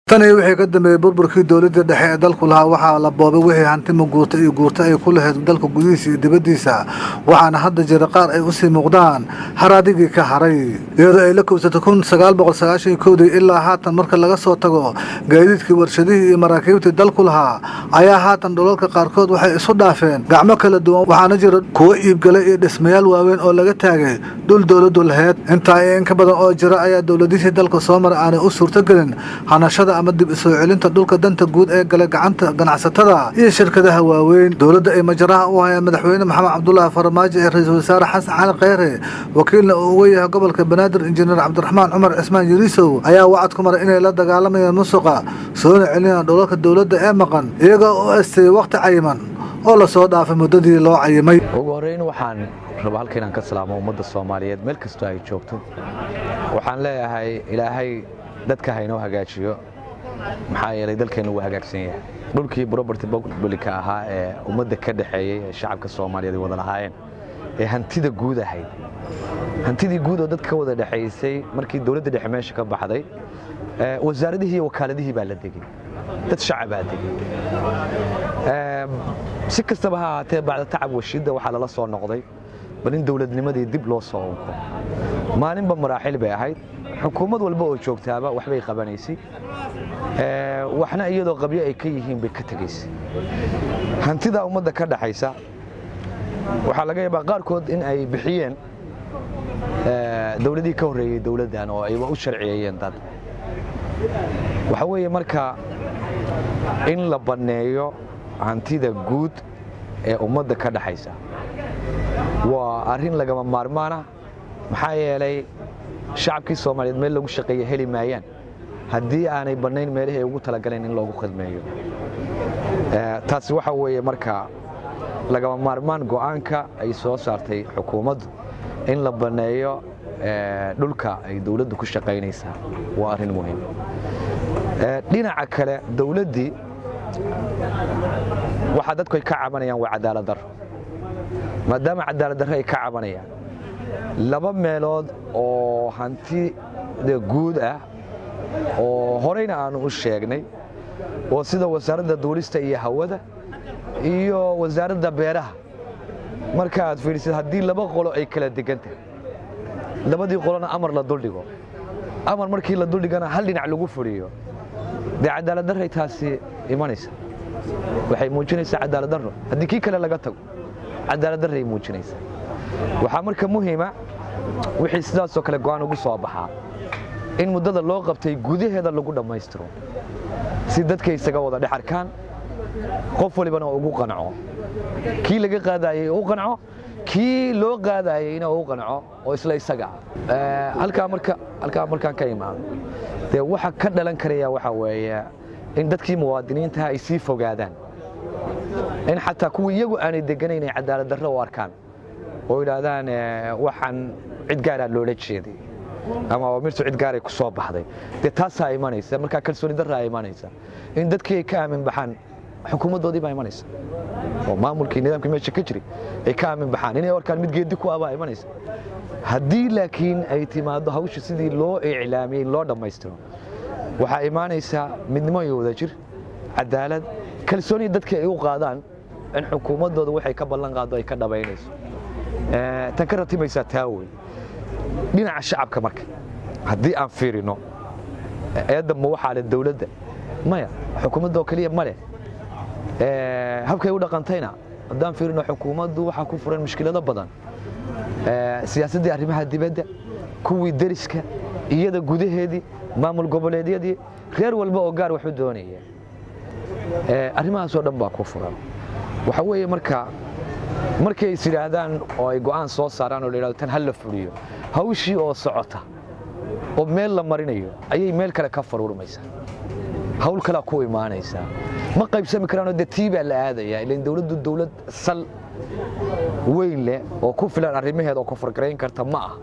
tan iyo wixii ka dambeeyey burburkii dowladda dhexe ee dalku lahaa waxaa la boobay wixii hantima guurta iyo guurta ay ku lahayd dalka gudihiisa iyo dibaddiisa waxaana hadda jira qaar ay usii muuqdaan haraadigii ka haray iyadoo ay la kowsatay kun sagaal boqol sagaashan iyo kowdii ilaa haatan marka laga soo tago gaadiidkii warshadihii iyo maraakiibtii dalku lahaa ayaa haatan dhulalka qaarkood waxay isu dhaafeen gacmo kala duwan waxaana jira kuwo iibgalay iyo dhismayaal waaweyn oo laga taagay dhul dowladdu laheyd intaa iyo in ka badan oo jira ayaa dowladihii dalka soo maray aanay u suurtogelin hanashada ama dib isoo celinta dhulka danta guud ee galay gacanta ganacsatada iyo shirkadaha waaweyn dowladda ay majaraha u hayaan madaxweyne maxamed cabdulaahi farmaajo ee ra-iisul wasaare xasan cali kheyre wakiilna uu uga yahay gobolka banaadir injineer cabdiraxmaan cumar cismaan yariisow ayaa wacad ku maray inay la dagaalamayaan musuqa soona celinayaan dhulalka dowladda ee maqan iyagoo u asteeyey wakhti cayiman oo lasoo dhaafay muddadii loo cayimay ugu horreyn waxaan raba halka inaan ka salaamo ummadda soomaaliyeed meel kastoo ay joogto waxaan leeyahay ilaahay dadka haynoo hagaajiyo maxaa yeelay dalkeennu wuu hagaagsan yahay dhulkii broberty publica ahaa ee ummadda ka dhexeeyey ee shacabka soomaaliyeed ay wada lahaayeen ee hantida guud ahayd hantidii guud oo dadka ka wada dhexaysay markii dowladda dhexe meesha ka baxday wasaaradihii iyo wakaaladihii baa la degey dad shacabaa degey si kastaba ha ahaatee bacda tacab washidda waxaa lala soo noqday bal in dowladnimadii dib loo soo unko maalinba maraaxil bay ahayd xukuumad walba oo joogtaaba waxbay qabanaysay waxna iyadoo qabyo ay ka yihiin bay ka tegaysay hantida ummadda ka dhaxaysa waxaa laga yaabaa qaarkood in ay bixiyeen dowladihii ka horreeyey dowladdan oo ayba u sharciyeeyeen dad waxa weeye marka in la banneeyo hantida guud ee ummadda ka dhaxaysa waa arrin lagama maarmaana maxaa yeelay shacabkii soomaaliyeed meel lagu shaqeeya heli maayaan haddii aanay bannayn meelihii ay ugu talagaleen in loogu khidmeeyo taasi waxa weeye marka lagama maarmaan go'aanka ay soo saartay xukuumaddu in la banneeyo dhulka ay dowladdu ku shaqaynaysaa waa arrin muhiim dhinaca kale dowladdii waxaa dadku ay ka cabanayaan waa cadaalad darro maadaama cadaalad darro ay ka cabanayaan laba meelood oo hantida guud ah oo horeyna aanu u sheegnay oo sida wasaaradda duulista iyo hawada iyo wasaaradda beeraha marka aad fiidhisid haddii laba qolo ay kala degan tahay labadii qolona amar la duldhigo amar markii la duldhigana hal dhinac lagu fuliyo dee cadaalad darray taasi imanaysa waxay muujinaysaa cadaalad darro haddii kii kale laga tago cadaalad darray muujinaysa waxaa marka muhiima wixii sidaasoo kale go'aan ugu soo baxaa in muddada loo qabtay gudaheeda lagu dhammaystiro si dadka isaga wada dhex arkaan qof walibana ugu qanco kii laga qaadayey u qanco kii loo qaadayeyna u qanco oo isla isaga ah halkaa marka halkaa markaan ka imaado dee waxa ka dhalan karaya waxa weeye in dadkii muwaadiniintaha ay sii fogaadaan in xataa kuwii iyagu aanay deganayn ay cadaalad darro u arkaan oo yidhaahdaan waxaan cid gaaraa loola jeeday ama amirtu cid gaaray ku soo baxday dee taasaa imanaysa markaa kalsooni darraa imanaysa in dadkii ay ka aamin baxaan xukuumaddoodii baa imanaysa oo maamulkii nidaamkii meesha ka jiray ay ka aamin baxaan inay arkaan mid geedi ku ah baa imanaysa haddii laakiin ay timaaddo hawsha sidii loo iclaamiyey loo dhammaystiro waxaa imaanaysaa midnimo iyo wadajir cadaalad kalsooni dadka ay u qaadaan in xukuumaddooda waxay ka ballan qaaddo ay ka dhabaynayso tan ka ratimaysaa taa wey dhinaca shacabka marka haddii aan fiirino eedda ma waxaa leh dowladda maya xukuumadda oo keliya ma leh habkay u dhaqantayna haddaan fiirino xukuumaddu waxaa ku furan mushkilado badan siyaasaddii arrimaha dibadda kuwii deriska iyada gudaheedii maamul goboleedyadii reer walba oo gaar waxu doonaya arrimahaasoo dhan baa ku furan waxa weeye marka markay is yidhaahdaan oo ay go'aan soo saaraan oo la yidhahdo tan ha la fuliyo hawshii oo socota oo meel la marinayo ayay meel kale ka faruurmaysaa hawl kalea ku imaanaysaa ma qaybsami karaanoo dee tii baa la aadayaa ilan dowladdu dowlad sal weyn leh oo ku filan arrimaheeda oo kofargarayn karta ma ah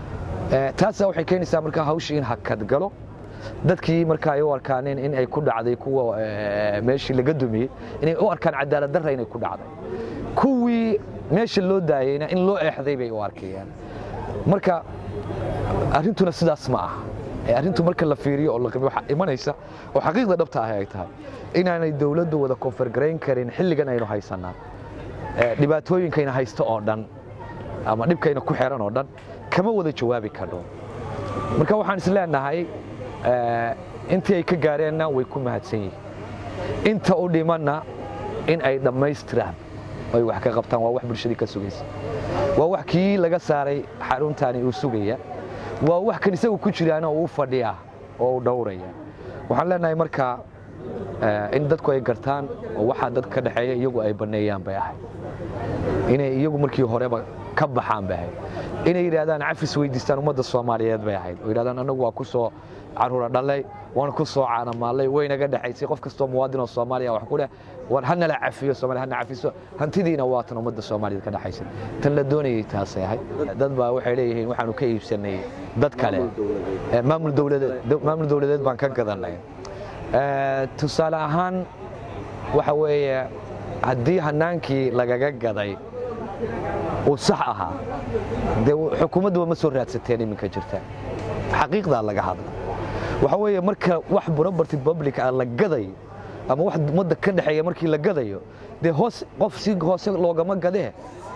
taasaa waxay keenaysaa markaa hawshii in hakad galo dadkii marka ay u arkaaneen in ay ku dhacday kuwa meeshii laga dumiyey inay u arkaan cadaalad darra inay ku dhacday kuwii meesha loo daayeyna in loo eexday bay u arkayaan marka arrintuna sidaas ma aha arrintu marka la fiiriyo oo la qiimeeyo waxaa imanaysa oo xaqiiqda dhabta ah ay tahay inaanay dowladdu wada koonfargarayn karin xilligan aynu haysanaa dhibaatooyinkayna haysto oo dhan ama dhibkayna ku xeran oo dhan kama wada jawaabi karno marka waxaan is leenahay intii ay ka gaareenna way ku mahadsan yihiin inta u dhimanna in ay dhammaystiraan ay wax ka qabtaan waa wax bulshadii ka sugaysa waa wax kii laga saaray xaruntaani uu sugaya waa wax kan isagu ku jiraana uu fadhiya oo uu dhowraya waxaan leenahay marka in dadku ay gartaan oo waxaa dadka ka dhexeeya iyagu ay banneeyaan bay ahayd inay iyagu markii horeba ka baxaan bay ahayd inay yidhaahdaan cafis weydiistaan ummadda soomaaliyeed bay ahayd oo yidhahdaan annagu waa ku soo caruura dhalay waan ku soo caanamaalay waynaga dhexaysay qof kastoo muwaadin oo soomaaliya wax ku leh war hanala cafiyo soomaaliya hana cafiso hantidiina waa tan ummadda soomaaliyeed ka dhexaysay tan la doonayay taasay ahayd dad baa waxay leeyihiin waxaanu ka iibsanay dad kale maamul dowladeed maamul dowladeed baan ka gadanay tusaale ahaan waxa weeye haddii hanaankii lagaga gaday uu sax ahaa dee xukuumadduba ma soo raadsateen iminka jirta xaqiiqdaa laga hadla waxa weeye marka wax property public ah la gadayo ama wax ummadda ka dhexeeya markii la gadayo dee hoos qof si hoose loogama gadee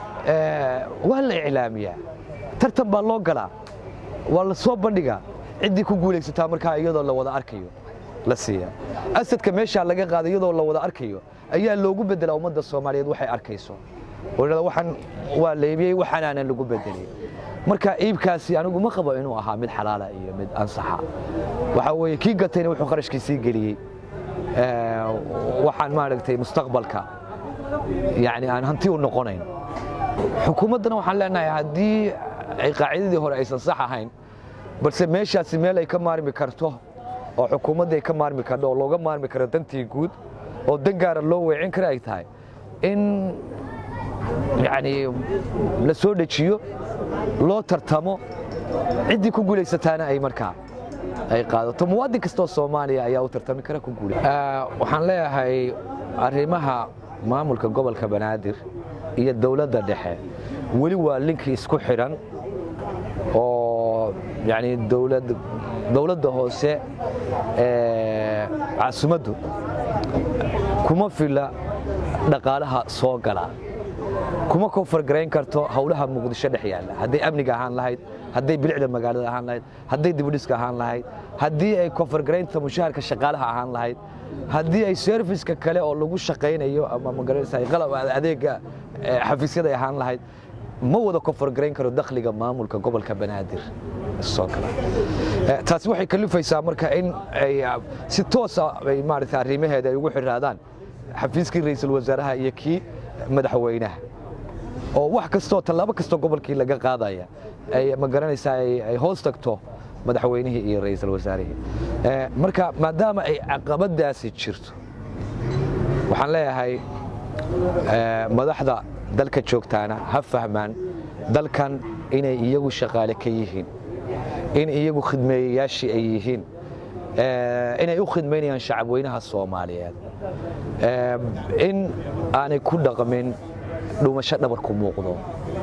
waa la iclaamiyaa tartan baa loo galaa waa la soo bandhigaa ciddii ku guulaysataa markaa iyadoo la wada arkayo la siiya asadka meeshaa laga qaada iyadoo la wada arkayo ayaa loogu bedelaa ummadda soomaaliyeed waxay arkayso waxaan waa leebiyey waxaanaanan lagu bedelay marka iibkaasi anigu ma qabo inuu ahaa mid xalaala iyo mid ansaxa waxa weeye kii gatayna wuxuu qarashkiisii geliyey waxaan maaragtay mustaqbalka yani aan hanti u noqonayn xukuumaddana waxaan leenahay haddii ay qaacidadii hore aysan sax ahayn balse meeshaasi meel ay ka maarmi karto oo xukuumadda ay ka maarmi karto oo looga maarmi karo dantii guud oo dan gaara loo weecin kara ay tahay in yani la soo dejiyo loo tartamo ciddii ku guulaysataana ay markaa ay qaadato muwaadin kastoo soomaaliya ayaa u tartami kara ku guulay waxaan leeyahay arrimaha maamulka gobolka banaadir iyo dowladda dhexe weli waa linki isku xidhan oo yani dowladda hoose ee caasimaddu kuma fila dhaqaalaha soo gala kuma koonfargarayn karto howlaha muqdisho dhex yaalla hadday amniga ahaan lahayd hadday bilicda magaalada ahaan lahayd hadday dibudhiska ahaan lahayd haddii ay koonfargaraynta mushaharka shaqaalaha ahaan lahayd haddii ay serviska kale oo lagu shaqaynayo ama magaranaysa qalab adeega xafiisyada ay ahaan lahayd ma wada koonfargarayn karo dakhliga maamulka gobolka banaadir soo gala taasi waxay kalifaysaa marka in ay si toosa ay maaragtay arrimaheeda ay ugu xiraadaan xafiiskii ra'iisul wasaaraha iyo kii madaxweynaha oo wax kastoo tallaabo kastoo gobolkii laga qaadaya ay ma garanaysaa ay hoos tagto madaxweynihii iyo ra'iisul wasaarihii marka maadaama ay caqabadaasi jirto waxaan leeyahay madaxda dalka joogtaana ha fahmaan dalkan inay iyagu shaqaale ka yihiin in iyagu khidmeeyayaashii ay yihiin inay u khidmaynayaan shacabweynaha soomaaliyeed in aanay ku dhaqmin dhumasho dhabarku muuqdo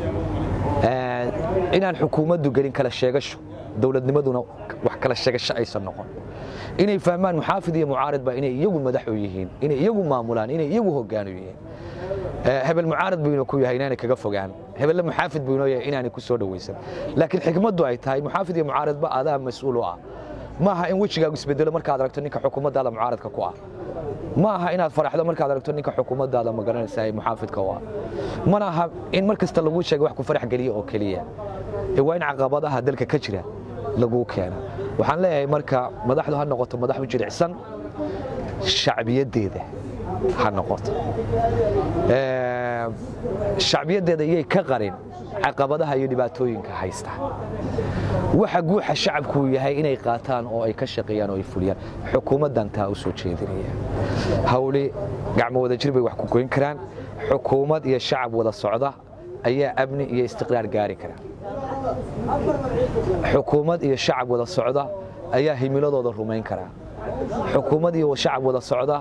inaan xukuumaddu gelin kala sheegasho dowladnimaduna wax kala sheegasho aysan noqon inay fahmaan muxaafid iyo mucaaridba inay iyagu madax u yihiin inay iyagu maamulaan inay iyagu hoggaanu yihiin hebel mucaarid buu inuu ku yahay inaanay kaga fogaan hebelle muxaafid buu inoo yahay inaanay ku soo dhowaysan laakiin xikmaddu ay tahay muxaafid iyo mucaaridba adaa mas-uul u ah ma aha in wejigaagu isbedelo markaad aragto ninka xukuumaddaada mucaaradka ku ah ma aha inaad faraxdo markaad aragto ninka xukuumaddaada ma garanaysa ee muxaafidka u ah mana aha in mar kasta laguu sheega wax ku farax geliya oo keliya ee waa in caqabadaha dalka ka jira laguu keena waxaan leeyahay marka madaxdu ha noqoto madax u jilicsan shacbiyaddeeda ha noqoto shacbiyaddeeda iyay ka qarin caqabadaha iyo dhibaatooyinka haysta waxa guuxa shacabku yahay inay qaataan oo ay ka shaqeeyaan oo ay fuliyaan xukuumaddan taa u soo jeedinaya hawli gacmo wada jir bay wax ku goyn karaan xukuumad iyo shacab wada socda ayaa amni iyo istiqraar gaari kara xukuumad iyo shacab wada socda ayaa himiladooda rumayn kara xukuumad iyo shacab wada socda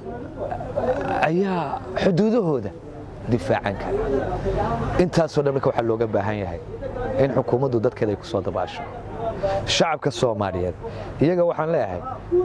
ayaa xuduudahooda difaacan kara intaasoo dhan marka waxaa looga baahan yahay in xukuumaddu dadkeeda ay ku soo dabaasho shacabka soomaaliyeed iyaga waxaan leeyahay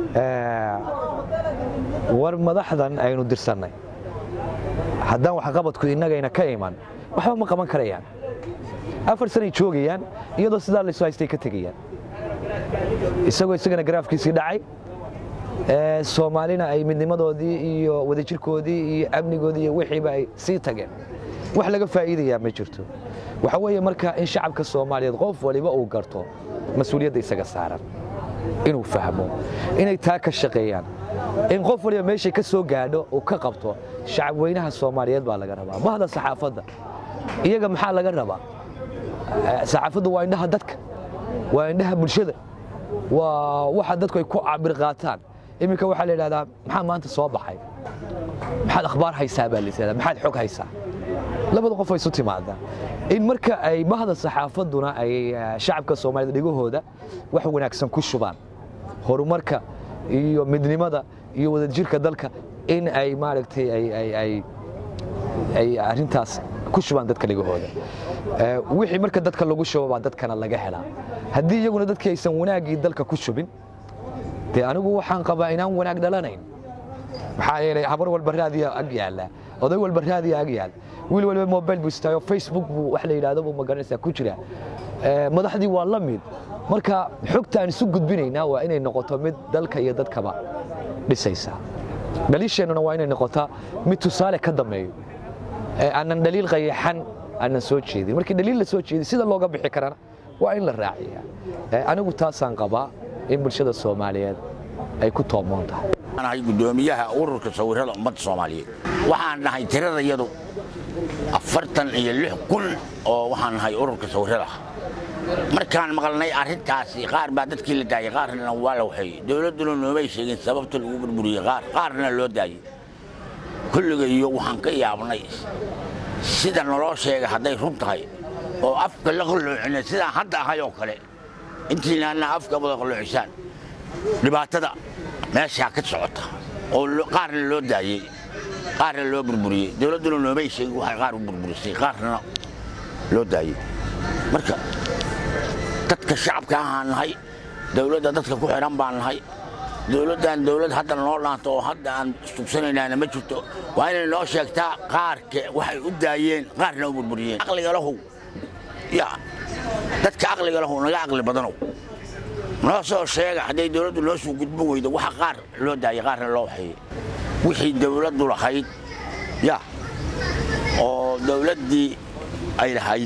war madaxdan aynu dirsannay haddaan waxqabadku innagayna ka iman waxba ma qaban karayaan afar sanay joogayaan iyadoo sidaa laysu haystay ka tegayaan isagoo isagana garaafkiisii dhacay soomaalina ay midnimadoodii iyo wadajirkoodii iyo amnigoodii iyo wixiiba ay sii tageen wax laga faa'iidayaa ma jirto waxa weeye marka in shacabka soomaaliyeed qof waliba uu garto mas-uuliyadda isaga saaran inuu fahmo inay taa ka shaqeeyaan in qof waliba meeshay ka soo gaadho uu ka qabto shacabweynaha soomaaliyeed baa laga rabaa bahda saxaafadda iyaga maxaa laga rabaa saxaafaddu waa indhaha dadka waa indhaha bulshada waa waxa dadku ay ku cabir qaataan iminka waxaa la yidhahdaa maxaa maanta soo baxay maxaad akhbaar haysaa baa la maxaad xog haysaa labada qof ay isu timaadaan in marka ay bahda saxaafadduna ay shacabka soomaaliyed dhegahooda wax wanaagsan ku shubaan horumarka iyo midnimada iyo wadajirka dalka in ay maaragtay ay arrintaas ku shubaan dadka dhegahooda wixii marka dadka lagu shubo baa dadkana laga helaa haddii iyaguna dadkii aysan wanaaggii dalka ku shubin dee anigu waxaan qabaa inaan wanaag dhalanayn maxaa yeelay habar walba raadiya ag yaalla oday walba raadiya ag yaal wiil waliba mobile buu istaayo facebook buu wax la yidhaahdo buu magaranaysaa ku jira madaxdii waa la mid marka xogta aan isu gudbinaynaa waa inay noqoto mid dalka iyo dadkaba dhisaysa dhaliisheennuna waa inay noqotaa mid tusaale ka dambeeyo aanan dhaliil qayaxan aanan soo jeedin markii dhaliil la soo jeedi sida looga bixi karana waa in la raaciya anigu taasaan qabaa in bulshada soomaaliyeed ay ku toomoon tahay nahay gudoomiyaha ururka sawirada ummadda soomaaliyeed waxaan nahay tirada iyadu afartan iyo lix kun oo waxaan nahay ururka sawirada markaan maqalnay arrintaasi qaar baa dadkii la daayay qaarna waa la waxeeyey dowladduna noomay sheegin sababta lagu burburiyey qaar qaarna loo daayey kulligayo waxaan ka yaabnay sida naloo sheega hadday run tahay oo afka la qalloocina sidaan hadda ahay oo kale intiinaana afka wada qalloocisaan dhibaatada meeshaa ka socota oo qaarna loo daayey qaarna loo burburiyey dowladduna noomay sheegin waxay qaar u burburisay qaarna loo daayey marka dadka shacabka ahaan nahay dowladda dadka ku xidhan baan nahay dowladdan dowlad hadda noo dhaanto oo hadda aan sugsanaynaana ma jirto waa inay noo sheegtaa qaarka waxay u daayeen qaarna u burburiyeen aqliga lahow ya dadka aqliga lahow naga aqli badanow noo soo sheega hadday dowladdu noo soo gudbin weydo waxa qaar loo daayay qaarna loo waxeeyey wixii dowladdu lahayd ya oo dowladdii ay lahayd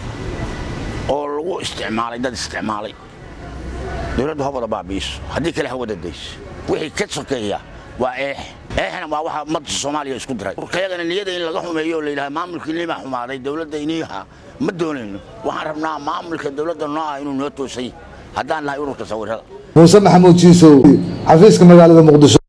oo lagu isticmaalay dad isticmaalay dowladdu ha wada baabi'iso haddii kale ha wada dayso wixii ka sokeeya waa eex eexna waa waxa ummadda soomaaliya isku diray urkayagana niyada in laga xumeeyo oo la yidhaha maamulkii nimaa xumaaday dowladda iniiha ma doonayno waxaan rabnaa maamulka dowladda noo ah inuu noo toosay haddaan nahay ururka sawirada muuse maxamuud jiisow xafiiska magaalada muqdisho